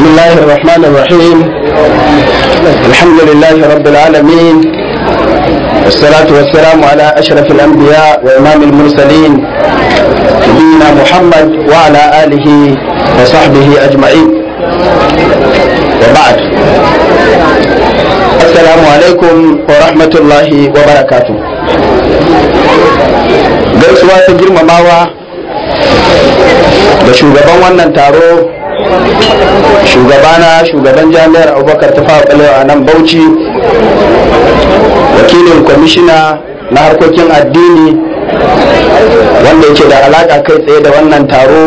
الله الرحمن الرحيم الحمد لله رب العالمين والصلاة والسلام على أشرف الأنبياء وإمام المرسلين نبينا محمد وعلى آله وصحبه أجمعين وبعد السلام عليكم ورحمة الله وبركاته gaisuwa ta girmamawa da shugaban wannan taro shugabana shugaban jami'ar abubakar ta fawa a nan bauchi wakilin kwamishina na harkokin addini wanda yake da alaka kai tsaye da wannan taro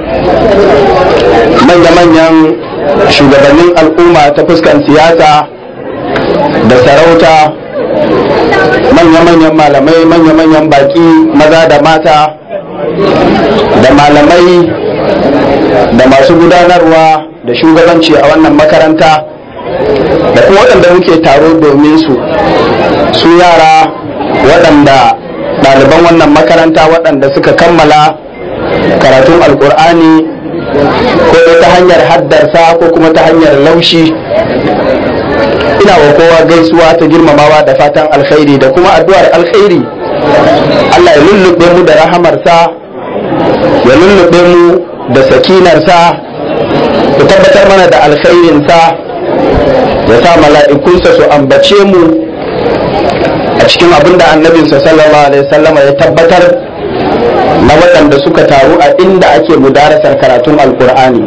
manya-manyan shugabannin al'umma ta fuskan siyasa da sarauta manya-manyan malamai manya-manyan baki maza da mata da malamai da masu gudanarwa da shugabanci a wannan makaranta da kuma waɗanda muke taro domin su su yara waɗanda ɗaliban wannan makaranta waɗanda suka kammala karatun alkur'ani ko ta hanyar haddarsa ko kuma ta hanyar laushi ina wa kowa gaisuwa ta girmamawa da fatan alkhairi da kuma addu'ar alkhairi Allah ya lullube mu da rahamarsa ya lullube mu da sakinarsa ya tabbatar mana da alkhairinsa ya sa mala'ikunsa su ambace mu a cikin abin da annabinsa sallallahu alaihi wasallama ya tabbatar na waɗanda suka taru a inda ake mudarasar karatun alkur'ani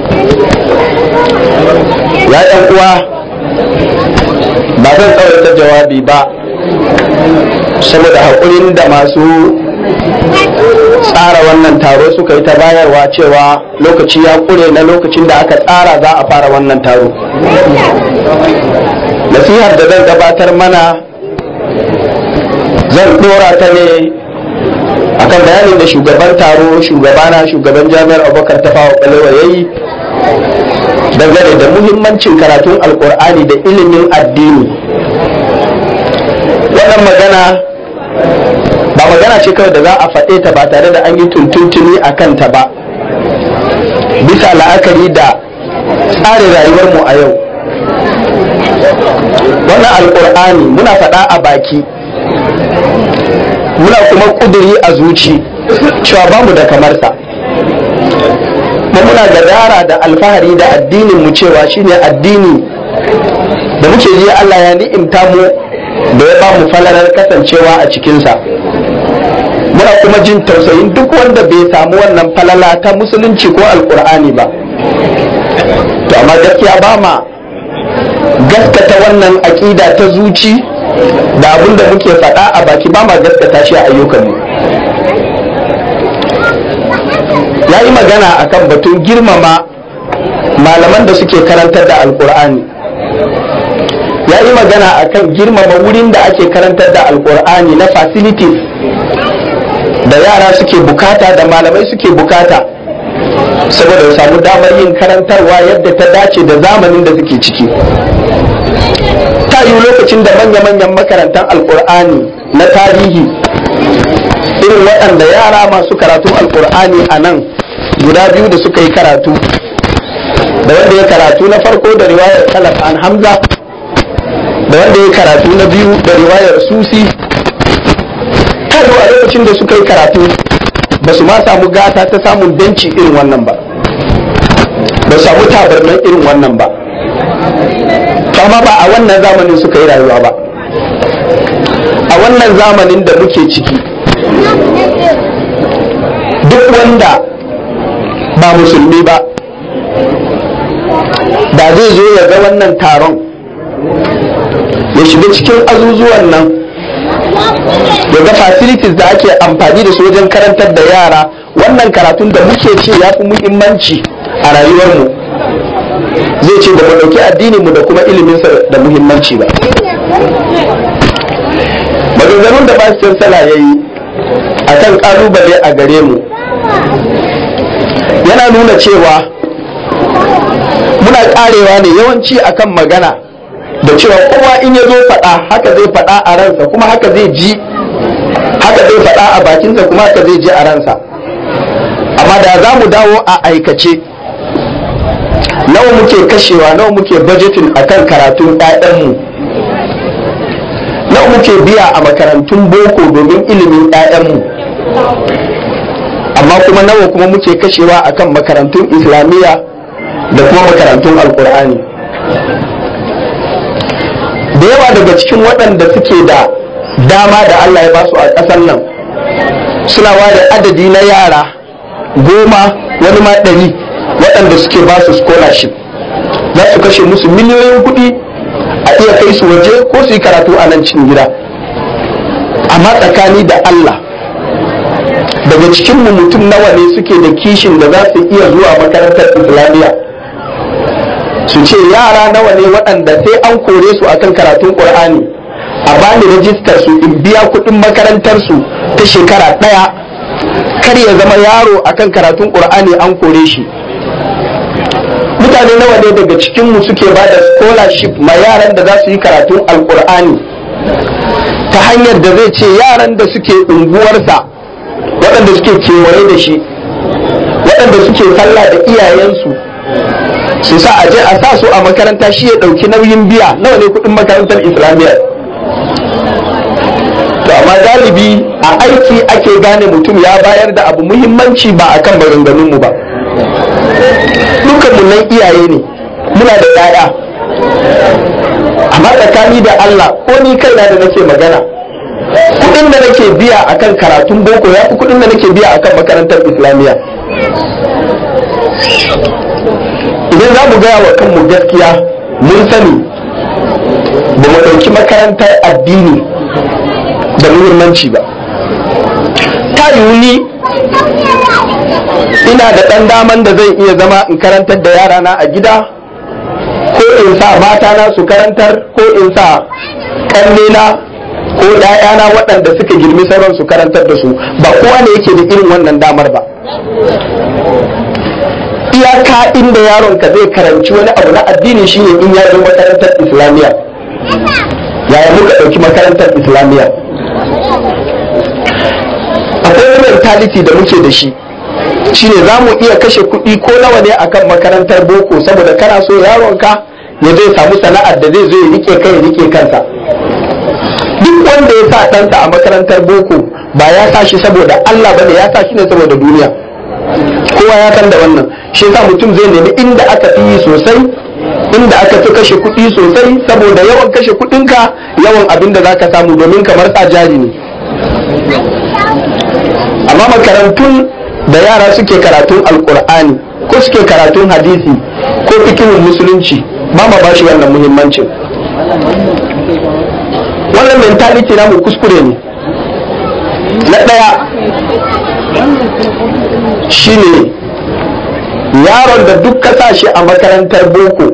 ya ɗan uwa ba zan tsawaita jawabi ba saboda haƙurin da masu tsara wannan taro suka yi ta bayarwa cewa lokaci ya ƙure na lokacin da aka tsara za a fara wannan taro nasihar da zan gabatar mana zan ɗora ta ne akan bayanin da shugaban taro shugabana shugaban jami'ar abubakar ta fawa ɓalewa ya yi dangane da muhimmancin karatun alkur'ani da ilimin addini wannan magana ba magana ce kawai da za a faɗe ta ba tare da an yi tuntuntuni a kanta ba bisa la'akari da tsarin rayuwarmu a yau wannan alkur'ani muna faɗa a baki muna kuma ƙuduri a zuci cewa bamu da kamarsa kuma muna gadara da alfahari da addinin mu cewa shine addini da muke ji Allah ya ni'imta mu da ya ba mu falalar kasancewa a cikinsa muna kuma jin tausayin duk wanda bai samu wannan falala ta musulunci ko alkur'ani ba to amma gaskiya ba ma gaskata wannan aƙida ta zuci da abin da muke faɗa a baki ba ma gaskata shi a ayyukanmu ya yi magana akan batun girmama malaman da suke karantar da alkur'ani ya yi magana akan girmama wurin da ake karantar da alkur'ani na facilities da yara suke bukata da malamai suke bukata saboda samu damar yin karantarwa yadda ta dace da zamanin da suke ciki ta yi lokacin da manya-manyan makarantar alkur'ani na tarihi irin waɗanda yara masu karatun alkur'ani a nan guda biyu da suka yi karatu da wanda ya karatu na farko da riwayar kalaf an hamza da wanda ya karatu na biyu da riwayar susi kado a lokacin da suka yi karatu ba su ma samu gata ta samun benci irin wannan ba ba samu tabarnan irin wannan ba amma ba a wannan zamanin suka yi rayuwa ba a wannan zamanin da muke ciki duk wanda ba musulmi ba da zai zo ya ga wannan taron ya shiga cikin azuzuwan nan ya ga facilities da ake amfani da su wajen karantar da yara wannan karatun da muke ce ya fi muhimmanci a rayuwarmu zai ce da mu ɗauki addininmu da kuma iliminsa da muhimmanci ba maganganun da ba su sala ya yi a kan ƙalubale a gare mu yana nuna cewa muna ƙarewa ne yawanci akan magana da cewa kowa in ya zo faɗa haka zai faɗa a ransa kuma haka zai ji haka zai faɗa a bakinsa kuma haka zai ji a ransa amma da za mu dawo a aikace nawa muke kashewa nawa muke budgeting akan karatun 'ya'yanmu nawa muke biya a makarantun boko domin ilimin 'ya'yanmu amma kuma nawa kuma muke kashewa akan makarantun islamiyya da kuma makarantun alkur'ani da yawa daga cikin waɗanda suke da dama da allah ya basu a ƙasar nan suna ware adadi na yara goma wani ma ɗari waɗanda suke ba su scholarship za su kashe musu miliyoyin kuɗi a iya kai su waje ko su yi karatu a nan cikin gida amma tsakani da Allah daga cikin mu mutum nawa ne suke da kishin da za su iya zuwa makarantar islamiyya su ce yara nawa ne waɗanda sai an kore su akan karatun ƙur'ani a bani rajistar su in biya kuɗin makarantar su ta shekara ɗaya kar ya zama yaro akan karatun ƙur'ani an kore shi mutane nawa ne daga cikinmu suke ba da scholarship ma yaran da za su yi karatun alkur'ani ta hanyar da zai ce yaran da suke unguwarsa waɗanda suke kewaye da shi waɗanda suke sallah da iyayensu su sa aje a sa su a makaranta shi ya ɗauki nauyin biya nawa ne kuɗin makarantar islamiyya to amma galibi a aiki ake gane mutum ya bayar da abu muhimmanci ba akan maganganunmu ba dukanmu nan iyaye ne muna da 'ya'ya amma tsakani da Allah ko ni kaina da nake magana kudin da nake biya akan karatun boko ya fi kudin da nake biya akan makarantar islamiyya idan za mu gaya wa kanmu gaskiya mun sani ba mu ɗauki makarantar addini da muhimmanci ba ta yiwu ni ina da ɗan daman da zai iya zama in karantar da yarana a gida ko in sa matana su karantar ko in sa ƙannena ko ‘ya'yana waɗanda suka girmi sauran su karantar da su ba kowa ne yake da irin wannan damar ba iyaka inda yaronka zai karanci wani abu na addini shine in ya zo makarantar islamiyya yaya muka ɗauki makarantar islamiyya akwai wani mentality da muke da shi shine za mu iya kashe kuɗi ko nawa ne akan makarantar boko saboda kana so yaronka ya zai samu sana'ar da zai zo ya rike kai ya rike kansa duk wanda ya sa ɗansa a makarantar boko ba ya sa shi saboda Allah bane ya sa shi ne saboda duniya kowa ya san da wannan shi yasa mutum zai nemi inda aka fi yi sosai inda aka fi kashe kuɗi sosai saboda yawan kashe kuɗinka yawan abin da zaka samu domin kamar sa jari ne amma makarantun da yara suke karatun alkur'ani ko suke karatun hadisi ko fikihun musulunci ba ma ba shi wannan muhimmancin wannan mentality namu kuskure ne na ɗaya shine yaron da duk ka sa shi a makarantar boko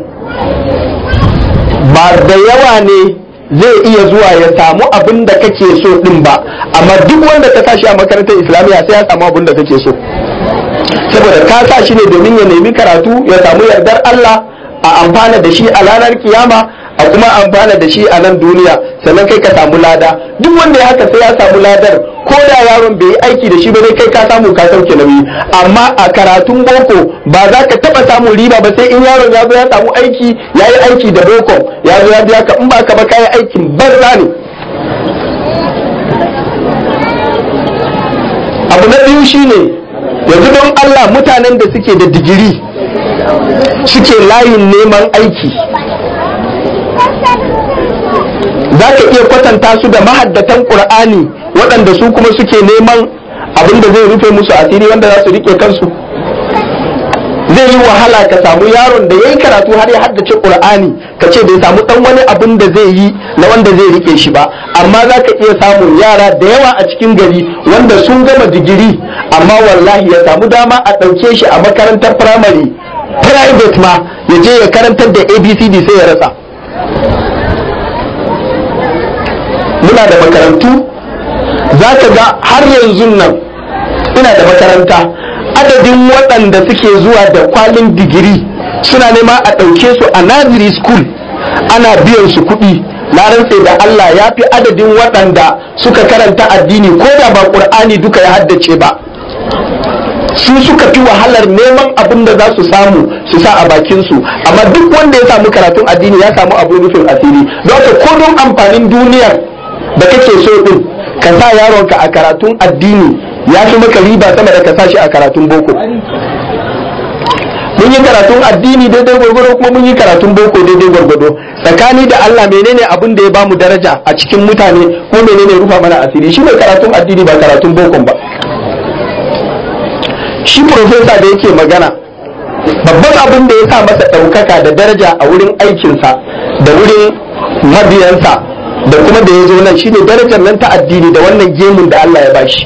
ba da yawa ne zai iya zuwa ya samu abin da kake so din ba amma duk wanda ka sa shi a makarantar islamiyya sai ya samu abin da kake so saboda ka sa shi ne domin ya nemi karatu ya samu yardar Allah a amfana da shi a ranar kiyama a kuma amfana da shi a nan duniya sannan kai ka samu lada duk wanda ya haka sai ya samu ladar ko da yaron bai yi aiki da shi ba dai kai ka samu ka sauke nauyi amma a karatun boko ba za ka taba samun riba ba sai in yaron ya zo ya samu aiki ya yi aiki da boko ya zo ya biya ka in ba ka ba ka yi aikin banza ne abu na biyu shine yanzu don Allah mutanen da suke da digiri suke layin neman aiki za ka iya kwatanta su da mahaddatan ƙur'ani waɗanda su kuma suke neman abin da zai rufe musu asiri wanda za su rike kansu zai yi wahala ka samu yaron da ya yi karatu har ya haddace ƙur'ani ka ce bai samu ɗan wani abin da zai yi na wanda zai rike shi ba amma za ka iya samun yara da yawa a cikin gari wanda sun gama digiri amma wallahi ya samu dama a ɗauke shi a makarantar firamare private ma ya je ya karantar da abcd sai ya rasa muna da makarantu za ka ga har yanzu nan ina da makaranta adadin waɗanda suke zuwa da kwalin digiri suna nema a ɗauke su a nursery school ana biyan su kuɗi na rantse da Allah ya fi adadin waɗanda suka karanta addini ko da ba ƙur'ani duka ya haddace ba su suka fi wahalar neman abin da za su samu su sa a bakinsu amma duk wanda ya samu karatun addini ya samu abu rufin asiri don haka ko don amfanin duniyar da kake so din ka sa yaronka a karatun addini ya fi maka riba sama da ka sa shi a karatun boko mun yi karatun addini daidai gwargwado kuma mun yi karatun boko daidai gwargwado tsakani da Allah menene abin da ya bamu daraja a cikin mutane ko menene rufa mana asiri shi ne karatun addini ba karatun bokon ba shi profesa da yake magana babban abin da ya sa masa ɗaukaka da daraja a wurin aikinsa da wurin mabiyansa da kuma da ya zo nan shine darajar nan ta addini da wannan gemun da Allah ya bashi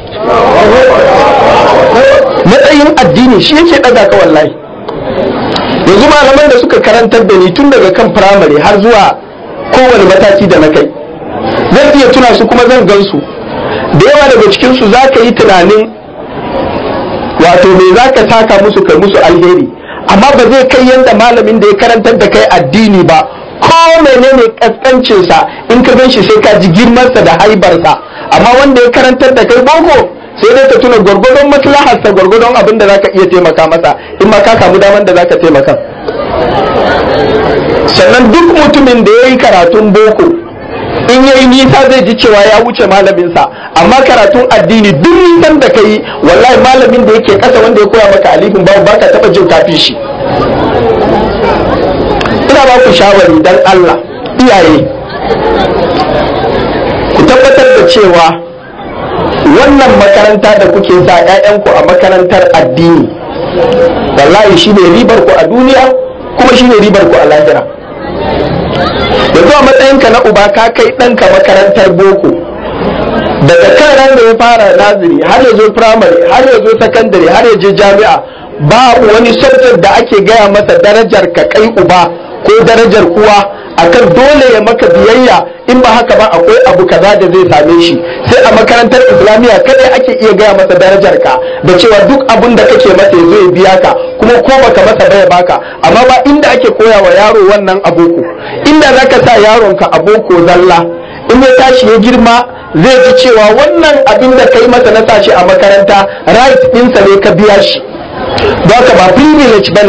matsayin addini shi yake ɗaga ka wallahi yanzu malaman da suka karantar da ni tun daga kan firamare har zuwa kowane mataki da na kai zan iya tuna su kuma zan gan su da yawa daga cikinsu za ka yi tunanin wato me za ka taka musu kai musu alheri amma ba zai kai yadda malamin da ya karantar da kai addini ba ko menene kaskancinsa in ka gan shi sai ka ji girmansa da haibarsa amma wanda ya karantar da kai boko sai dai ka tuna gwargwadon maslaharsa gwargwadon abin da za ka iya taimaka masa in ma ka samu daman da za ka taimaka sannan duk mutumin da ya yi karatun boko in yayi nisa zai ji cewa ya wuce malaminsa amma karatun addini duk nisan da ka yi wallahi malamin da yake kasa wanda ya koya maka alifin babu ba ka taba jin kafi shi ina ba ku shawari dan Allah iyaye ku tabbatar da cewa wannan makaranta da kuke sa 'ya'yanku a makarantar addini wallahi shine ribar ku a duniya kuma shine ribar ku a lahira yanzu a matsayinka na uba ka kai ɗanka makarantar boko daga kan ran da ya fara naziri har ya zo firamare har ya zo sakandare har ya je jami'a babu wani subject da ake gaya masa darajar ka kai uba ko darajar uwa akan dole ya maka biyayya in ba haka ba akwai abu kaza da zai same shi sai a makarantar islamiyya kadai ake iya gaya masa darajar ka da cewa duk abun da kake masa ya zo ya biya ka kuma ko baka masa baya baka amma ba inda ake koya wa yaro wannan aboko inda zaka sa yaronka aboko zalla in ya tashi ya girma zai ji cewa wannan abin da kai masa na sashi a makaranta right ɗinsa ne ka biya shi don haka ba privilege bane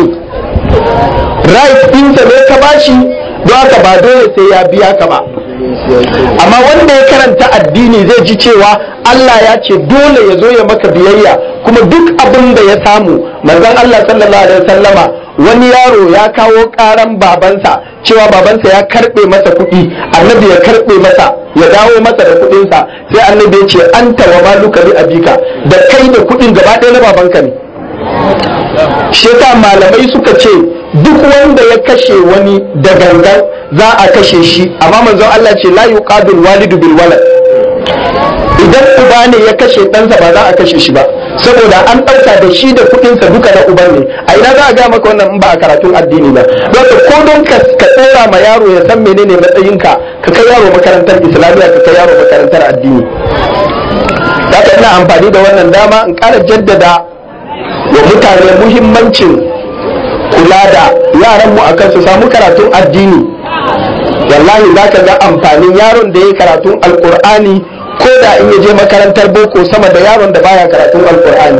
right ɗinsa ne ka bashi don haka ba dole sai ya biya ka ba amma wanda ya karanta addini zai ji cewa Allah ya ce dole ya zo ya maka biyayya kuma duk abin da ya samu manzon Allah sallallahu alaihi wasallama wani yaro ya kawo karan babansa cewa babansa ya karbe masa kuɗi annabi ya karbe masa ya dawo masa da kuɗinsa sai annabi ya ce anta wa maluka li abika da kai da kuɗin gaba ɗaya na babanka ne shi malamai suka ce duk wanda ya kashe wani da gangan za a kashe shi amma manzon Allah ce la yuqabil walidu bil walad idan uba ne ya kashe ɗansa ba za a kashe shi ba saboda an ɗauka da shi da kuɗinsa duka na uban ne a ina za a gaya maka wannan in ba a karatun addini ba don ko don ka tsora ma yaro ya san menene matsayinka ka kai yaro makarantar islamiyya ka kai yaro makarantar addini haka ina amfani da wannan dama in ƙara jaddada wa mutane muhimmancin kula da yaran mu akan su samu karatun addini wallahi za ka ga amfanin yaron da ya karatun alkur'ani ko da in ya je makarantar boko sama da yaron da baya karatun alkur'ani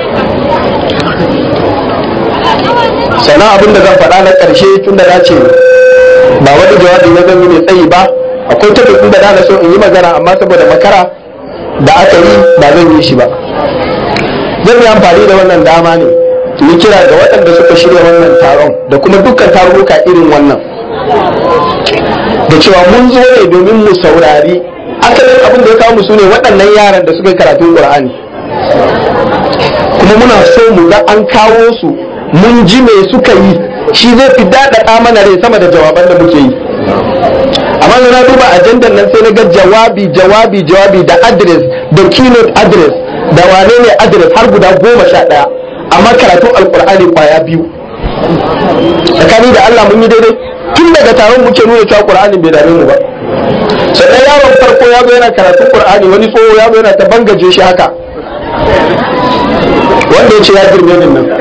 sannan abin da zan faɗa na ƙarshe tun da na ce ba wani jawabi na zan yi mai tsayi ba akwai tabbacin da na so in yi magana amma saboda makara da aka yi ba zan yi shi ba zan yi amfani da wannan dama ne yi kira ga waɗanda suka shirya wannan taron da kuma dukkan tarurruka irin wannan da cewa mun zo ne domin mu saurari asalin abin da ya kawo mu su ne waɗannan yaran da suka yi karatun ƙur'ani kuma muna so mu ga an kawo su mun ji me suka yi shi zai fi daɗaɗa mana rai sama da jawaban da muke yi amma na duba ajandar nan sai na ga jawabi jawabi jawabi da address da keynote address da wane ne address har guda goma sha ɗaya amma karatun alkur'ani kwaya biyu tsakani da Allah mun yi daidai tun daga taron muke nuna cewa qur'anin bai dame mu ba sannan yaron farko ya zo yana karatun qur'ani wani tsoho ya zo yana ta bangaje shi haka wanda ya ce ya girme min nan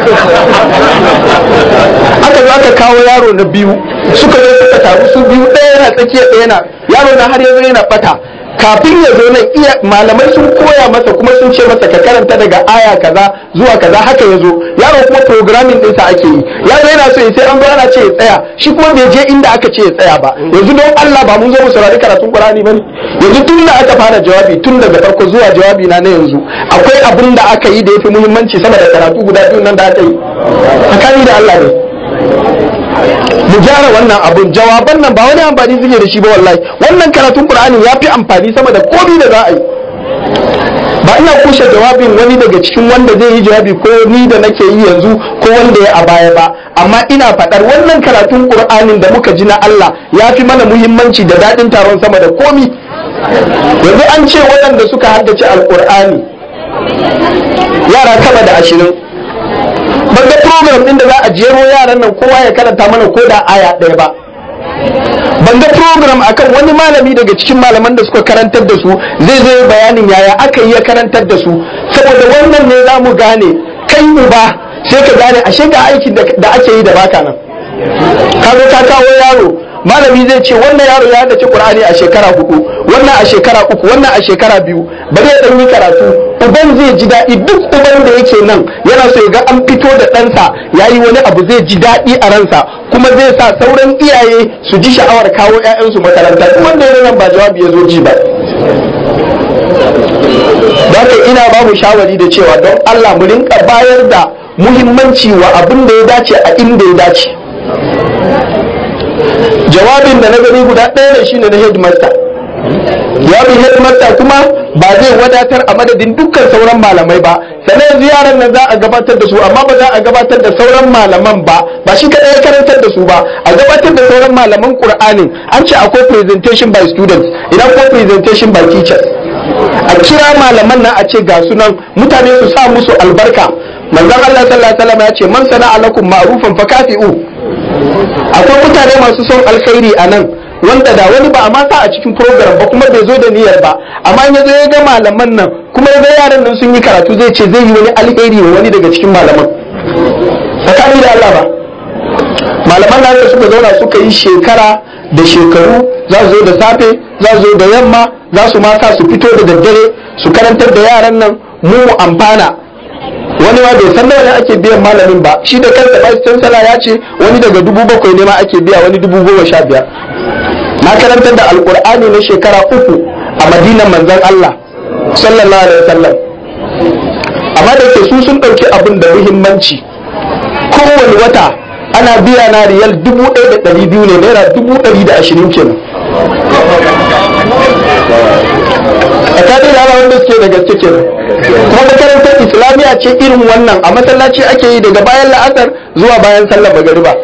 aka zo aka kawo yaro na biyu suka zo suka taru su biyu ɗaya yana tsakiya ɗaya yana yaro na har yanzu yana bata kafin ya zo nan iya malamai sun koya masa kuma sun ce masa ka karanta daga aya kaza zuwa kaza haka ya zo yaro kuma programming ɗinsa ake yi yaro yana so ya sai an zo ana ce ya tsaya shi kuma bai je inda aka ce ya tsaya ba yanzu don Allah ba mun zo mu saurari karatun Qur'ani bane yanzu tun da aka fara jawabi tun daga farko zuwa jawabi na na yanzu akwai abin da aka yi da yafi muhimmanci sama da karatu guda biyu nan da aka yi tsakani da Allah ne mu gyara wannan abun jawaban nan ba wani amfani suke da shi ba wallahi wannan karatun qur'ani ya fi amfani sama da komai da za a yi ba ina kushe jawabin wani daga cikin wanda zai yi jawabi ko ni da nake yi yanzu ko wanda ya a baya ba amma ina faɗar wannan karatun qur'anin da muka ji na Allah ya fi mana muhimmanci da daɗin taron sama da komi yanzu an ce waɗanda suka haddace alqur'ani yara sama da ashirin ban ga program din da za a jero yaran nan kowa ya karanta mana ko da aya ɗaya ba ban ga program akan wani malami daga cikin malaman da suka karantar da su zai zo bayanin yaya aka yi ya karantar da su saboda wannan ne za mu gane kai uba sai ka gane ashe ga aikin da ake yi da baka nan ka zo ka kawo yaro malami zai ce wannan yaro ya haddace qur'ani a shekara hudu wannan a shekara uku wannan a shekara biyu bari ya dan yi karatu uban zai ji daɗi duk uban da yake nan yana so ya ga an fito da ɗansa ya yi wani abu zai ji daɗi a ransa kuma zai sa sauran iyaye su ji sha'awar kawo 'ya'yansu makaranta duk wanda ya nan ba jawabi ya zo ji ba Daka ina ba mu shawari da cewa don Allah mu rinka bayar da muhimmanci wa abin da ya dace a inda ya dace jawabin da na gani guda ɗaya ne shine na headmaster jawabin headmaster kuma ba zai wadatar a madadin dukkan sauran malamai ba sannan yanzu yaran nan za a gabatar da su amma ba za a gabatar da sauran malaman ba ba shi kaɗai ya karantar da su ba a gabatar da sauran malaman qur'anin an ce akwai presentation by students idan ko presentation by teachers a kira malaman nan a ce ga sunan mutane su sa musu albarka manzon Allah sallallahu alaihi wasallam ya ce man sana'a lakum ma'rufan fakafi'u akwai mutane masu son alkhairi a nan wanda da wani ba a mata a cikin program ba kuma bai zo da niyyar ba amma ya zo ya ga malaman nan kuma ya ga yaran nan sun yi karatu zai ce zai yi wani alheri wa wani daga cikin malaman tsakani da Allah ba malaman nan da suka zauna suka yi shekara da shekaru za su zo da safe za su zo da yamma za su mata su fito da daddare su karantar da yaran nan mu mu amfana wani ma bai san nawa ne ake biyan malamin ba shi da kansa ba chancellor ya ce wani daga dubu bakwai ne ma ake biya wani dubu goma sha biyar na karantar da alkur'ani na shekara uku a madinan manzon Allah sallallahu alaihi wasallam amma da ke su sun ɗauki abin da muhimmanci kowane wata ana biya na riyal dubu ɗaya da ɗari biyu ne naira dubu ɗari da ashirin kenan tsakanin yara wanda suke da gaske kenan kuma makarantar islamiyya ce irin wannan a masallaci ake yi daga bayan la'asar zuwa bayan sallar magariba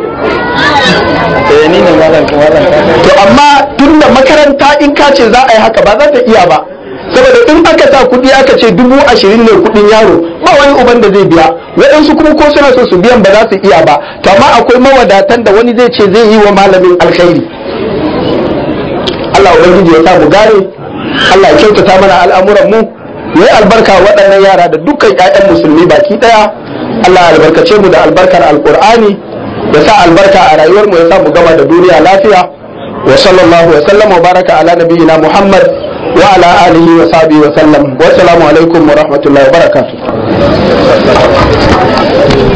to amma tun da makaranta in ka ce za a yi haka ba za ta iya ba saboda in aka sa kuɗi aka ce dubu ashirin ne kuɗin yaro ba wani uban da zai biya waɗansu kuma ko suna so su biyan ba za su iya ba to amma akwai mawadatan da wani zai ce zai yi wa malamin alkhairi Allah ubangiji ya sa mu gane Allah ya kyautata mana al'amuran mu yayi albarka waɗannan yara da dukkan ƴaƴan musulmi baki ɗaya Allah ya albarkace mu da albarkar alqur'ani ya sa albarka a rayuwar mu ya sa mu gama da duniya lafiya wa sallallahu wa sallam wa baraka ala nabiyyina Muhammad wa ala alihi wa sahbihi wa sallam wa assalamu alaikum wa rahmatullahi wa barakatuh